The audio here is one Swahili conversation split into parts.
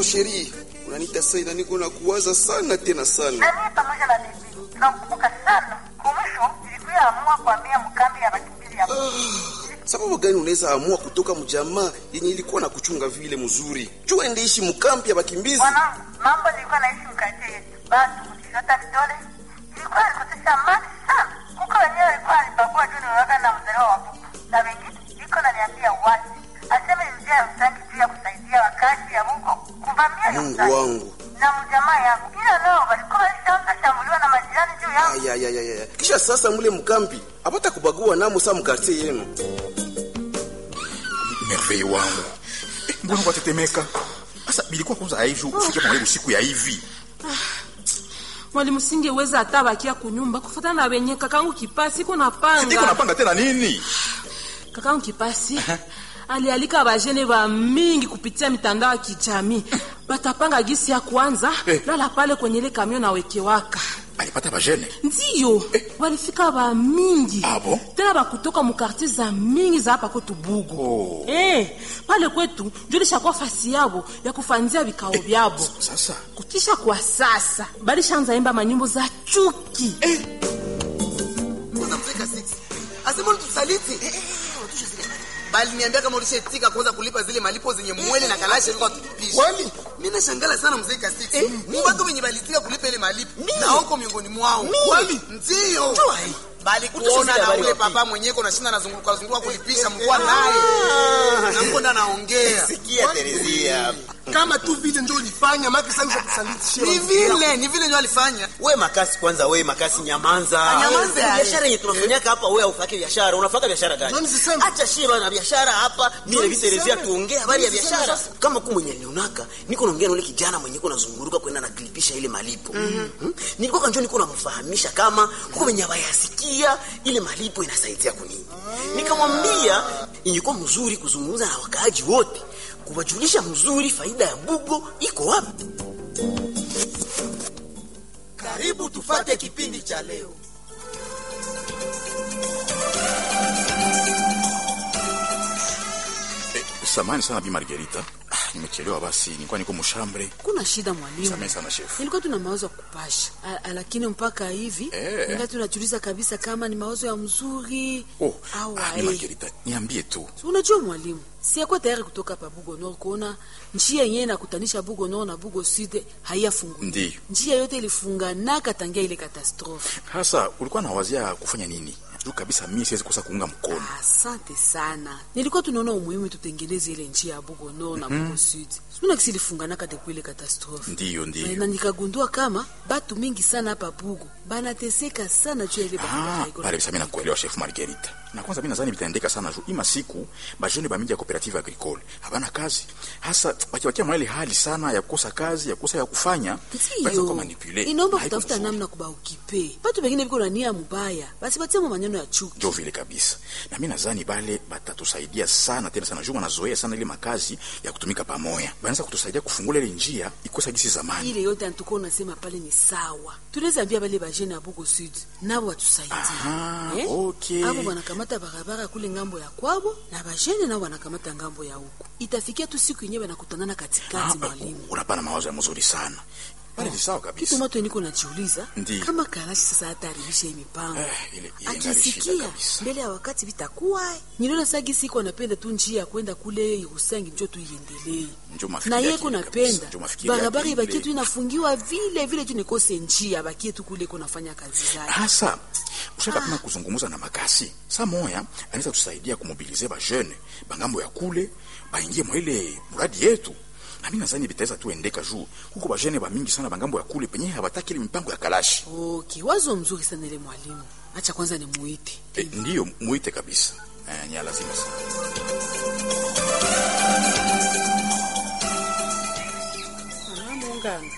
sheri, unanita sana, niko na kuwaza sana tena sana. Na mimi pamoja na bibi tunakumbuka sana. Kumwisho ilikuwa amua kuambia mkambi ya wakimbizi ya Sababu gani unaweza amua kutoka mjamaa yenye ilikuwa na kuchunga vile mzuri, jua endeishi mkambi ya bakimbizi? mwanangu. Mambo nilikuwa naishi mkati yetu, basi kujishota vidole ilikuwa ilikosesha amani sana. Kuko wenyewe alikuwa alibagua juu niwaka na mzaliwa wa buku na wengine iko naniambia wazi aseme ni njia ya msangi juu ya kusaidia wakazi ya Mungu kuvamia Mungu Msangi. wangu. na mjamaa yangu, ila nao walikuwa walishaanza shambuliwa na majirani juu yangu. Ayayayaya, kisha sasa mule mkambi apata kubagua namo sa mkartie yenu. merveille wangu Eh, mbona kwatetemeka sasa bilikuwa kwanza hivi ufike kwa usiku ya hivi mwalimu singeweza hata bakia kunyumba kufatana na wenye kakangu kipasi iko niko napanga napanga tena nini kakangu kipasi alialika bajene ba mingi kupitia mitandao ya kijamii batapanga gisi ya kwanza Eh. lala pale kwenye ile kamio na wekewaka alipata bajene ndiyo walifika ba mingi Ah, bon? tena bakutoka mukartier za mingi za hapa kwetu bugu Oh. eh, pale kwetu njo lishakuwa fasi yabo ya kufanzia vikao vyabo sasa kutisha kwa sasa balishaanza imba manyimbo za chuki unamfika 6 asema ulitusaliti bali niambia kama ulishatika kuanza kulipa zile malipo zenye mwele na kalasha ilikuwa tutupisha Kwani? mimi nashangala sana mzee Kasiti mu watu wenye balitika kulipa ile malipo na huko miongoni mwao kwani ndio bali kuona na ule papa mwenyewe kuna shinda nazunguka zunguka kulipisha mkoa naye na mko ndo anaongea sikia Terezia kama tu vile ndio ulifanya maki sasa ushakusalitishia ni vile ni vile ndio alifanya we makasi kwanza we makasi nyamanza Nyamanza, Eh, eh. biashara yenye tunafanyaka hapa we aufake biashara unafaka biashara gani Nani sisema? acha shie bana biashara hapa mimi na Nani viterezia sisema? tuongee habari ya Nani sisema biashara sasa? kama ku mwenye nionaka niko naongea na ule kijana mwenye kuna zunguruka kwenda na klipisha ile malipo mm-hmm. nilikuwa kanjo niko namfahamisha kama huko wenye bayasikia ile malipo inasaidia kunini nikamwambia ingekuwa mzuri kuzungumza na wakaaji wote kuwajulisha mzuri faida ya bugo iko wapi karibu tufate kipindi cha leo eh, samani sana bi margerita ah, nimechelewa basi nilikuwa niko mshambre kuna shida mwalimu samani sana chef nilikuwa tuna mawazo ya kupasha A- a- lakini mpaka hivi Eh. ningali tunajiuliza kabisa kama ni mawazo ya mzuri oh au ah, bi ae. margerita niambie tu Si unajua mwalimu siakuwa tayari kutoka hapa bugo nord kuona njia yenyewe nakutanisha bugo nord na bugo sud haiyafungu Ndiyo. njia yote ilifunganaka tangia ile katastrofe hasa ulikuwa nawazia kufanya nini juu kabisa mimi siwezi kosa kuunga mkono asante sana nilikuwa tunaona umuhimu tutengeneze ile njia ya bugo nord na bugo sud suna kisi ilifunganaka depuis ile katastrofe ndiyo na ndiyo nikagundua kama batu mingi sana hapa bugo banateseka sana juu ya ile barabara Ah, iko pale bisa mimi nakuelewa chef Margarita. Na kwanza mimi nadhani vitaendeka sana juu ima siku bajeni ba mingi ya cooperative agricole habana kazi. Hasa wakiwakia mwa ile hali sana ya kukosa kazi, ya kukosa ya kufanya, wanaweza kuwa ndiyo manipule. inaomba Haiko kutafuta mzuri. namna kubaukipe batu bengine biko na nia mubaya basi batiamo maneno ya chuki Ndio vile kabisa. Na mimi nadhani bale batatusaidia sana tena sana juu wanazoea sana ile makazi ya kutumika pamoja. Banaweza kutusaidia kufungula ile njia ikosa gisi zamani. ile yote antuko unasema pale ni sawa tunaweza ambia bale bajene ya bugo sud nabo watusaidie Aha, okay. abo wanakamata barabara kule ngambo ya kwabo na bajene nao wanakamata ngambo ya huku itafikia tu siku yenyewe wanakutanana Ah, katikati mwalimu unapana mawazo ya mzuri sana. Pale ni sawa kitu kabisa. mato niko najiuliza Ndiyo. kama kalashi sasa hataharibisha hii mipango Eh, ile- ile ingali shida akisikia kabisa. mbele ya wakati vitakuwa niliona sagi siku anapenda tu njia ya kwenda kule Irusangi njo tu iendelee Njo mafikiri na yake yeye ile kunapenda kabisa. Njo mafikiri barabara yake ibakie ile. tu inafungiwa vile vile tu nikose njia bakie tu kule kunafanya kazi zake hasa ushaka pima kuzungumza na makasi saa moya anaweza tusaidia kumobilize bajene bangambo ya kule baingie mwa ile muradi yetu na mimi nadhani bitaweza tuendeka juu huko bajene bamingi sana bangambo ya kule penye habataki ile mipango ya kalashi okay wazo mzuri sana ile mwalimu acha kwanza nimuite e, ndiyo muite kabisa e, ni ya lazima sana munganga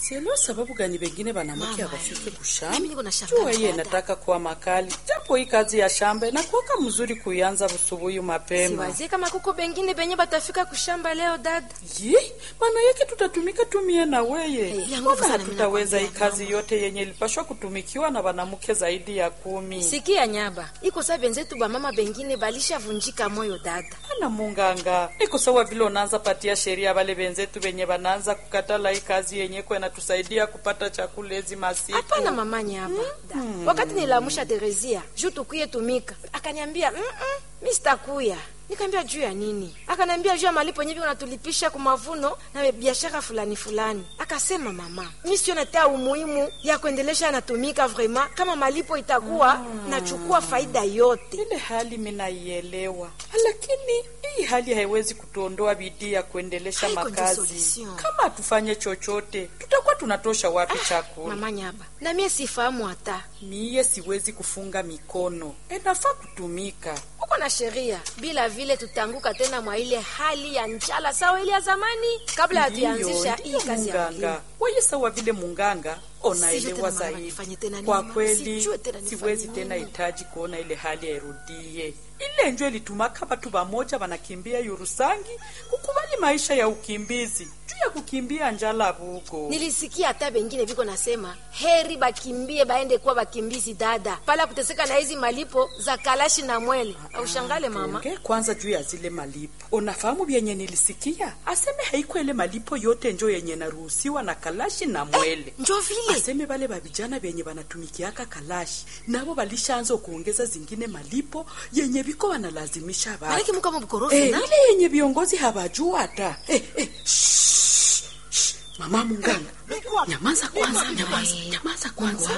sielewa sababu gani wengine wanamke hawafike kushamba. Mimi niko na shamba Jua hii dada. inataka kuwa makali, japo hii kazi ya shamba inakuwaka mzuri kuianza busubuhi mapema. siwazie kama kuko bengine benye batafika kushamba leo dada Yi, maana yake tutatumika tumie na weye Eh, ya nguvu Mbona sana mimi hatutaweza hii nakwambia, kazi yote yenye ilipashwa kutumikiwa na wanamke zaidi ya kumi. sikia nyaba iko saa benzetu bamama bengine balishavunjika moyo dada Ana munganga iko sawa vile unaanza patia sheria wale wenzetu wenye wanaanza kukatala hii kazi yenye kwa inatusaidia kupata chakula hizi masiku. hapana mama nyaba da. wakati nilamusha terezia juu tukuye tumika akaniambia "Mm-mm, mi sitakuya nikaambia juu ya nini akaniambia juu ya malipo nyevi unatulipisha ku mavuno na biashara fulani fulani akasema mama mi siona taa umuhimu ya kuendelesha natumika vraimen kama malipo itakuwa nachukua faida yote Ile hali minaielewa, lakini hii hali haiwezi kutuondoa bidii ya kuendelesha Haiko ndio makazi. solution. Kama hatufanye chochote, tutakuwa tunatosha wapi chakula? mama nyaba na mie sifahamu hata Miye siwezi kufunga mikono, inafaa kutumika. uko na sheria bila vile tutaanguka tena mwa ile hali ya njala sawa ile ya zamani kabla hatuyaanzisha hii Ndiyo, kazi ya munganga kilimo. weye sawa vile munganga Sijui onaelewa tena mama zaidi. nifanye tena nini, Kwa mama, kweli sijui tena nifanye siwezi nini. tena hitaji kuona ile hali yairudie. Ile njo ilitumaka batu bamoja wanakimbia Yurusangi kukubali maisha ya ukimbizi juu ya kukimbia njala bugo. nilisikia hata bengine viko nasema heri bakimbie baende kuwa bakimbizi dada pala kuteseka na hizi malipo za kalashi na mwele aushangale mama Ongea kwanza juu ya zile malipo. Unafahamu vyenye nilisikia? Aseme haiko ile malipo yote njo yenye naruhusiwa na kalashi na mwele. njo vile Aseme bale babijana benye banatumikiaka kalashi nabo balishaanza kuongeza zingine malipo yenye biko wanalazimisha malaki batu. muka mubukorofi Eh, na ile yenye viongozi hawajua hata. Eh, eh, shh, shh. Mama munganga, nyamaza kwanza, nyamaza, nyamaza kwanza.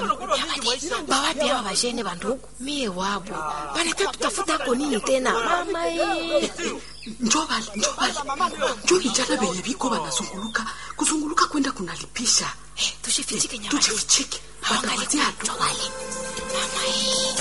bawapi hawa bajene bandugu mie wabo banataka tutafuta ko nini tena mama eh. Njo bale, njo bale. Njo vijana benye biko banazunguluka, kuzunguluka kwenda kunalipisha. Eh, tushifichike nyama Tujifichike. Hawangali Watapatia tu. njo wale mama eh.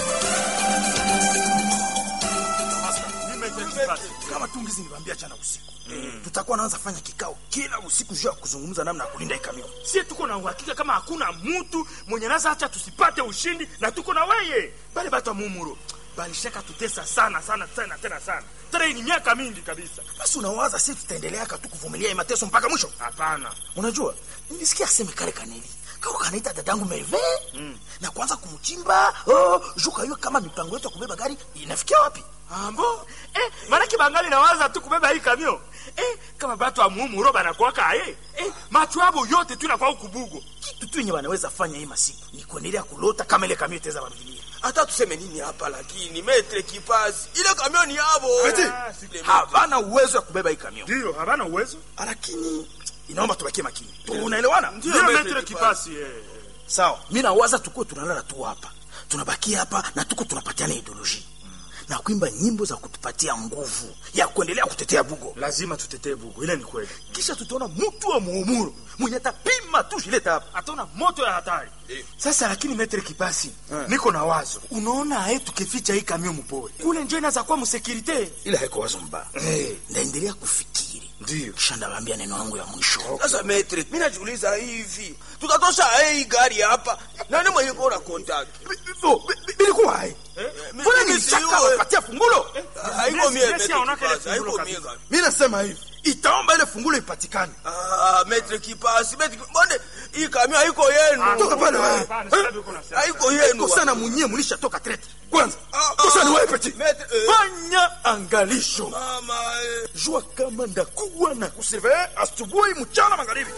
kama tungizi niliwaambia jana usiku tutakuwa naanza fanya kikao kila usiku juu ya kuzungumza namna ya kulinda hii kamion sie tuko na uhakika kama hakuna mutu mwenye naza acha tusipate ushindi na tuko na weye bale batu wa mumuro balishaka tutesa sana sana tena tena sana tena hii ni miaka mingi kabisa basi unawaza si tutaendeleaka tu kuvumilia hii mateso mpaka mwisho hapana unajua nilisikia aseme kale kaneli kako kanaita dadangu merve mm. na kwanza kumchimba oh, juu kayua kama mipango yetu ya kubeba gari inafikia wapi ambo eh, manake bangali nawaza tu kubeba hii kamio eh, kama batu wa mumuro banakwaka aye eh, macho abo yote tu nakwao kubugo kitu tu yenye wanaweza fanya hii masiku ni kuendelea kulota kama ile kamion itaweza wavilia hata tuseme nini hapa lakini metre kipasi ile kamioni yabo Eti, havana uwezo ya kubeba hii kamion ndiyo havana uwezo lakini inaomba tubakie makini tunaelewana ndiyo metre kipasi eh. sawa mi nawaza tukuwe tunalala tu hapa tunabakia hapa na tuko tunapatiana ideoloji na kuimba nyimbo za kutupatia nguvu ya kuendelea kutetea bugo lazima tutetee bugo ile ni kweli kisha tutaona mtu wa muumuro mwenye atapima tu shileta hapa ataona moto ya hatari sasa lakini metre kipasi niko na wazo unaona aye tukificha hii kamio mpori kule njo inaweza kuwa msekirite ila haiko wazo mbaya ndaendelea kufikiri ndio kisha ndawambia neno yangu ya mwisho sasa metre mi najiuliza hivi tutatosha hii gari hapa nani mwenye kona contact bilikuwa hai mbona mimi nilishaka siyo- wapatia fungulo haiko mie Nesi metre aonaka ile kipasi fungulo haiko mie kabisa. gari mi nasema hivi itaomba ile fungulo ipatikane ah metre kipasi metre mbone hii kamio haiko yenu toka pale wewe Hapana, sasa ndio kuna sema. haiko yenu Iko sana munyie mulishatoka trete kwanza kosa ni wewe peti metre eh, fanya angalisho mama eh. jua kama ndakuwa na kusurveye asubuhi mchana magharibi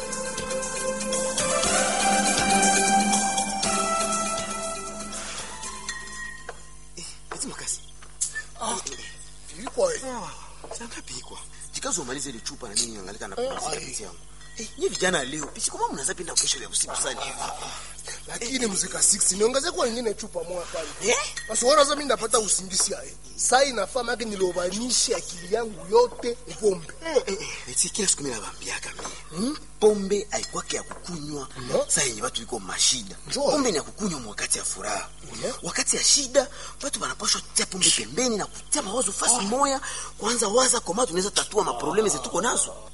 eti makasi Ilikuwa eh. sangapikwa jikazi umalize ile chupa na nini angalika na kupumzika pisi yangu Eh, nyie vijana leo pisi kama mnaza penda kesho ya usiku sana hivi lakini muzika 6 niongeze kwa ingine chupa moja pale eh basi wona sasa mimi ndapata usingisi aye saa inafaa maki nilobanishe akili yangu yote pombe Eh, eh, eh, eti kila siku mimi nawaambiaka mimi pombe haikwake ya kukunywa saa yenye watu iko mashida Njoo. pombe ni ya kukunywa wakati ya furaha wakati ya shida watu wanapashwa kutia pombe pembeni na kutia mawazo fasi moya kwanza waza koma tunaweza tatua maprobleme zetuko nazo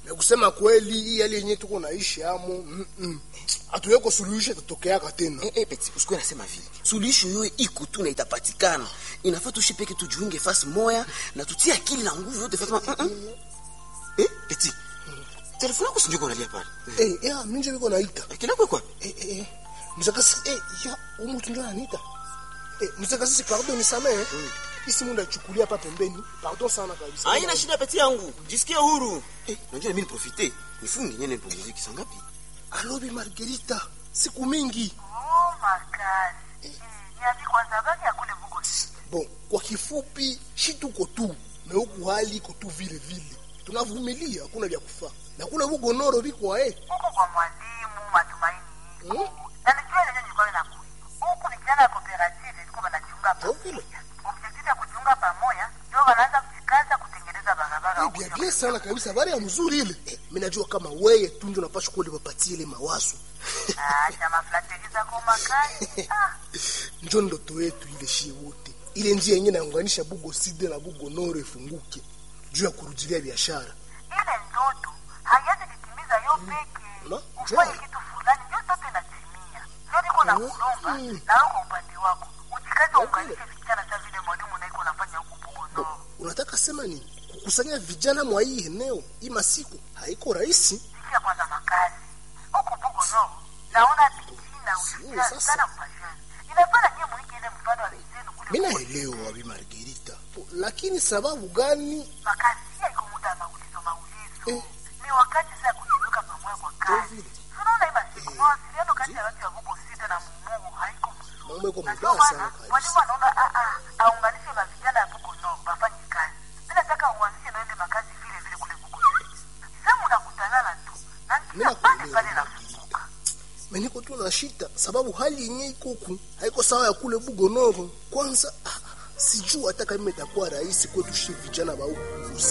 na kusema kweli hii hali yenyewe tuko naishi amo mm -mm. hatuyeko suluhisho itatokeaka tena Eh, eh, Peti, usikuwe nasema vile. Suluhisho yoyo iko tu na itapatikana. Inafaa tuishi peke tujiunge fasi moya na tutie akili na nguvu yote fasi. Mm -mm. Eh, Peti. Telefoni yako sinjuko unalia pale. eh ya minje biko naita Kila kwa kwa. eh eh eh mzakasi eh ya umutu ndio anita eh mzakasi pardon nisamehe isi mundu aichukulia hapa pembeni pardon sana kabisa Haina shida Peti yangu. Jisikie huru. Eh, unajua mimi niprofite. Nifunge nyene nipumzike kisa ngapi? alobi margarita siku mingi Oh, makazi. Eh, niambi kwanza baki ya kule Bugo. bon kwa kifupi shi tuko tu na huku hali iko tu vile vile tunavumilia hakuna vya kufaa na kule bugonoro bikwa eh Huko kwa mwalimu matumaini. hmm? Na nijua ile nilikuwa nakuja. Huku ni kijana ya cooperative iko banachunga Ndio vile. Objective ya kuchunga pamoja ndio wanaanza kujikaza kutengeneza barabara Eh, huku. bia bia sana kabisa habari ya mzuri ile eh, mi najua kama weye tu ndio unapaswa kuwa lipapatie ile mawazo Ah, chama flateli zako makazi. Ah, njo ndoto yetu ile shie wote ile njia yenyewe naunganisha bugo side na bugo noro ifunguke juu ya kurudilia biashara ile ndoto haiwezi kutimiza yo peke. Na, Ufanye njoo. kitu fulani ndio ndoto inatimia. Ndio niko na kulomba na wewe kwa upande wako. Ujikaze uunganishe vijana kama vile mwalimu na iko unafanya huku Bugo no. unataka sema nini kukusanya vijana mwa hii eneo hii masiku haiko rahisi Sikia kwanza makazi. Huku Bugo no. Naona bidii na ushirikiano sasa. sana mpashani. Inafanya nyie mwiki ile mfano wa vizenu kule. mi naelewa bi margerita lakini sababu gani makazi pia iko muda wa maulizo maulizo Eh. ni wakati sasa ya kujiweka pamoja kwa kazi tunaona hii masiku mawasiliano kati ya watu ya Bugo sita na Mungu haiko mzuri mambo iko Na ndio mabaya sana maana kabisa mwalimu anaona a a aunganishe na vijana ya Bugo no wafanye kazi mimi nataka uanzishe na ile makazi vile vile kule Bugo sasa mnakutanana tu na Mimi kila pale nakuelewa. pale nafunguka meniko tu na shita sababu hali yenyewe iko huku haiko sawa ya kule bugonoro kwanza ah, sijuu hata kama itakuwa rahisi kwetu shi vijana ba huku kuzi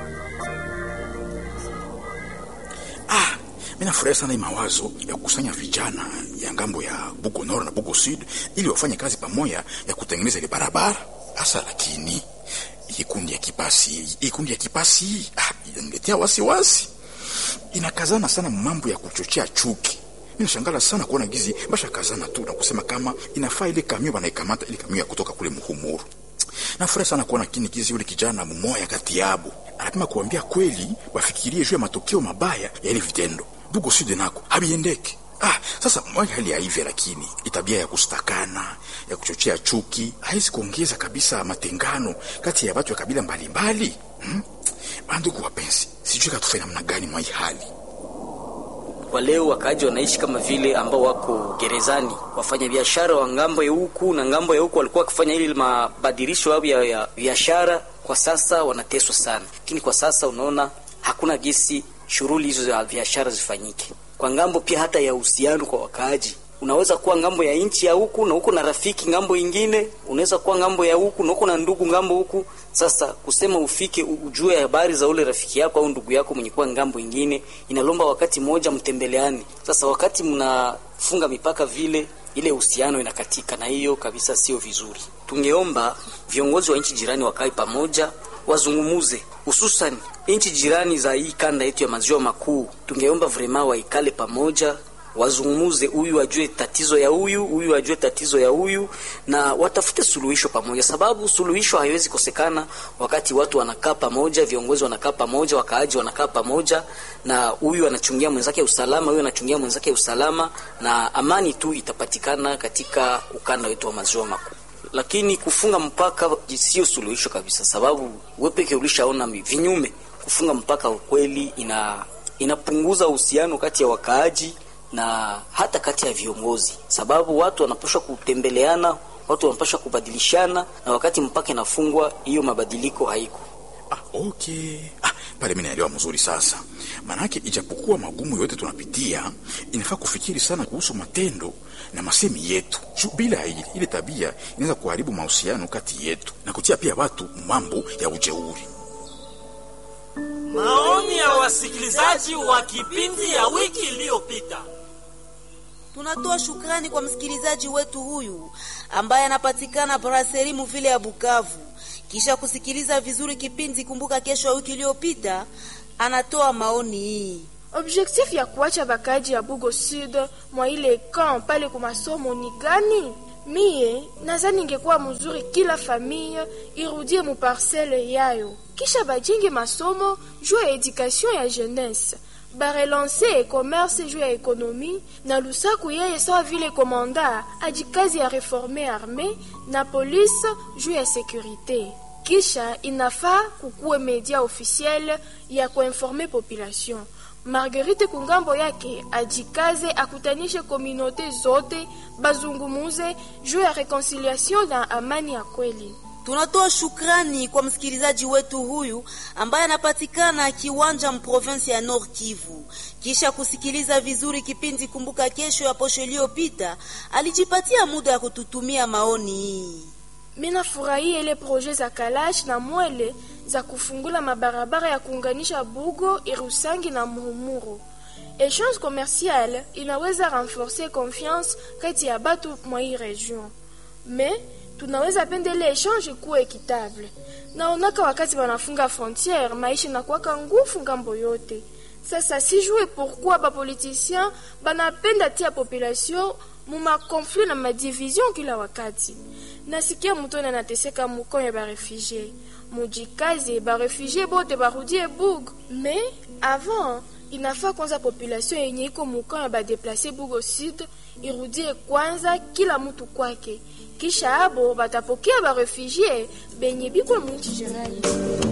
Ah, mi nafurahi sana hii mawazo ya kukusanya vijana ya ngambo ya Bugo Nord na Bugo Sud ili wafanye kazi pamoja ya kutengeneza ile barabara. Hasa lakini hii kundi ya kipasi, hii kundi ya kipasi ah, inaniletea wasiwasi, inakazana sana mambo ya kuchochea chuki. Mi nashangala sana kuona gizi basha kazana tu na kusema kama inafaa ile kamio banaikamata ile kamio ya kutoka kule Muhumuru. Nafurahi sana kuona kini kizi yule kijana mmoja kati yabo anapima kuambia kweli, wafikirie juu ya matokeo mabaya ya ile vitendo. Bugo Sud nako habiendeki. Ah, sasa mmoja hali ya hivyo, lakini itabia ya kustakana ya kuchochea chuki haizi kuongeza kabisa matengano kati ya watu wa kabila mbalimbali hmm? Bandugu wapenzi, sijui katufanya namna gani mwa hii hali kwa leo wakaaji wanaishi kama vile ambao wako gerezani. Wafanya biashara wa ngambo ya huku na ngambo ya huku walikuwa wakifanya ili mabadilisho yao ya ya biashara, kwa sasa wanateswa sana. Lakini kwa sasa unaona hakuna gesi shughuli hizo za biashara zifanyike. Kwa ngambo pia hata ya uhusiano kwa wakaaji, unaweza kuwa ngambo ya nchi ya huku na huku na rafiki ngambo ingine, unaweza kuwa ngambo ya huku na huku na ndugu ngambo huku. Sasa kusema ufike u- ujue habari za ule rafiki yako au ndugu yako mwenye kuwa ngambo ingine, inalomba wakati mmoja mtembeleane. Sasa wakati mnafunga mipaka vile, ile uhusiano inakatika, na hiyo kabisa sio vizuri. Tungeomba viongozi wa nchi jirani wakae pamoja wazungumuze, hususan nchi jirani za hii kanda yetu ya maziwa makuu. Tungeomba vrema waikale pamoja wazungumuze, huyu ajue tatizo ya huyu, huyu ajue tatizo ya huyu, na watafute suluhisho pamoja, sababu suluhisho haiwezi kosekana wakati watu wanakaa pamoja, viongozi wanakaa pamoja, wakaaji wanakaa pamoja, na huyu anachungia mwenzake usalama, huyu anachungia mwenzake usalama, na amani tu itapatikana katika ukanda wetu wa maziwa makuu lakini kufunga mpaka sio suluhisho kabisa, sababu wewe peke ulishaona mi- vinyume. Kufunga mpaka ukweli ina inapunguza uhusiano kati ya wakaaji na hata kati ya viongozi, sababu watu wanapaswa kutembeleana, watu wanapaswa kubadilishana, na wakati mpaka inafungwa, hiyo mabadiliko haiko. Ah, okay. Ah, pale mimi naelewa mzuri sasa. Manake ijapokuwa magumu yote tunapitia, inafaa kufikiri sana kuhusu matendo na masemi yetu. Juu bila ile, ile tabia inaweza kuharibu mahusiano kati yetu na kutia pia watu mambo ya ujeuri. Maoni ya wasikilizaji wa kipindi ya wiki iliyopita. Tunatoa shukrani kwa msikilizaji wetu huyu ambaye anapatikana Brasserie Muvile ya Bukavu. Kisha kusikiliza vizuri kipindi Kumbuka Kesho ya wiki iliyopita, anatoa maoni hii. Objectif ya kuacha bakaji ya Bugo Sud mwa ile camp pale kwa masomo ni gani? Mie nazani ingekuwa mzuri kila familia irudie mu parcelle yayo, kisha bajenge masomo juu ya education ya jeunesse barelanse commerce juu ya ekonomi na lusaku yeye sawa vile komanda ajikazi ya reforme arme na polisi juu ya sekurite kisha inafaa kukuwe media officiel ya kuinforme population marguerite kungambo yake ajikaze akutanishe komunote zote bazungumuze juu ya reconciliation na amani ya kweli Tunatoa shukrani kwa msikilizaji wetu huyu ambaye anapatikana kiwanja mprovinsi ya Nord Kivu. Kisha kusikiliza vizuri kipindi Kumbuka Kesho ya posho iliyopita, alijipatia muda ya kututumia maoni hii. mina furahia ile proje za kalash na mwele za kufungula mabarabara ya kuunganisha bugo irusangi na muhumuru echange commercial inaweza renforcer confiance kati ya batu mwa hii region me tunaweza pendele echange kuwa ekitable naonaka wakati banafunga frontiere maisha nakuwaka ngufu ngambo yote sasa sijue pourquoi bapoliticien banapenda tia population mumakonflit na madivision kila wakati nasikia mutoni anateseka mukonyo ya barefugie mujikaze barefugie bote barudie bug me avant inafaa kwanza population yenye iko mukonyo ya badeplace bugo sud irudie kwanza kila mutu kwake kisha abo batapokea barefugie benye biko mwinchi jirani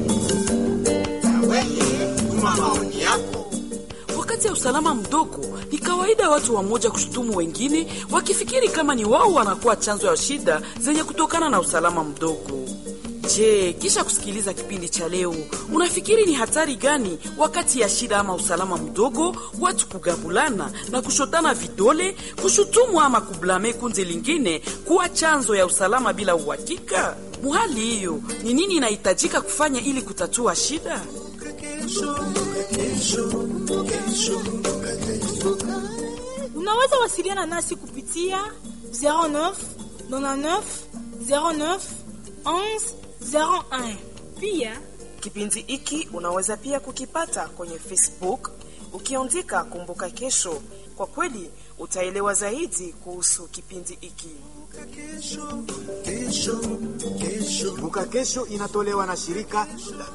Wakati ya usalama mdogo, ni kawaida watu wamoja kushutumu wengine wakifikiri kama ni wao wanakuwa chanzo ya shida zenye kutokana na usalama mdogo. Je, kisha kusikiliza kipindi cha leo, unafikiri ni hatari gani wakati ya shida ama usalama mdogo, watu kugabulana na kushotana vidole, kushutumu ama kublame kundi lingine kuwa chanzo ya usalama bila uhakika? Muhali hiyo, ni nini inahitajika kufanya ili kutatua shida? Unaweza wasiliana nasi kupitia 09 99 09 11 01. Pia Kipindi hiki unaweza pia kukipata kwenye Facebook ukiandika Kumbuka Kesho. Kwa kweli utaelewa zaidi kuhusu kipindi hiki. Kumbuka Kesho inatolewa na shirika la